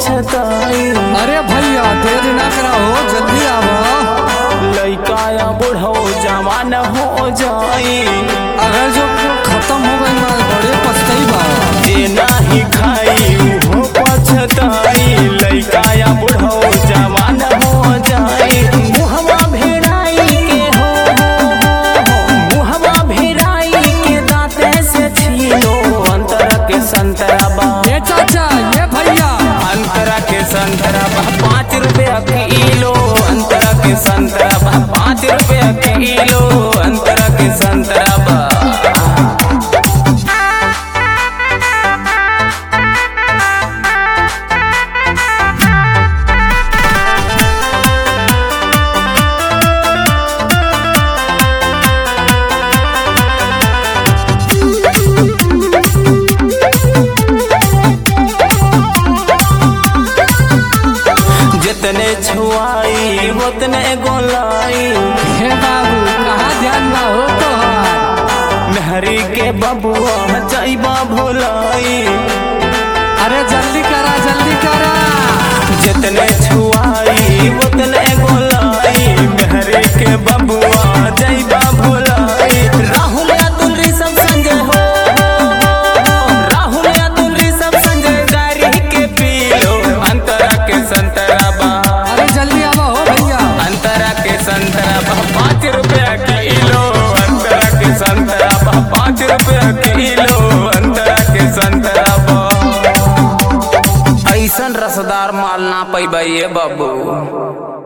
पछताई अरे भैया देर ना करा हो जल्दी आवो लइका या बूढ़ो जवान हो जाई अगर जो खत्म हो गई माल बड़े पछताई बा जे नाही खाई वो पछताई लइका या बूढ़ो जवान हो जाई मुहवा भेड़ाई के हो मुहवा भेड़ाई के दांते से छीलो अंतर के संतरा बा ये चाचा ये भैया अंतरा के संतरा बा पाँच रुपया किलो अंतरा के संतरा बा पाँच रुपया किलो अंतरा के संतरा बा जितने छुआई उतने गोलाई हे बाबू कहाँ ध्यान ना हो तो मेहरी के बबुआ जाइबा भोलाई अरे जल्दी करा जल्दी करा जितने छुआई उतने गोलाई मेहरी के बबुआ जाइबा भोलाई राहुल अतुल ऋषभ संजय हो राहुल अतुल ऋषभ संजय गाड़ी के पीलो अंतरा के संतरा बा अरे जल्दी आवो हो भैया अंतरा के संतरा बा पाँच रुपया किलो अंतरा के संतरा बा पाँच रुपया किलो अंतरा के संतरा बा ऐसन रसदार माल ना पैबा ये बाबू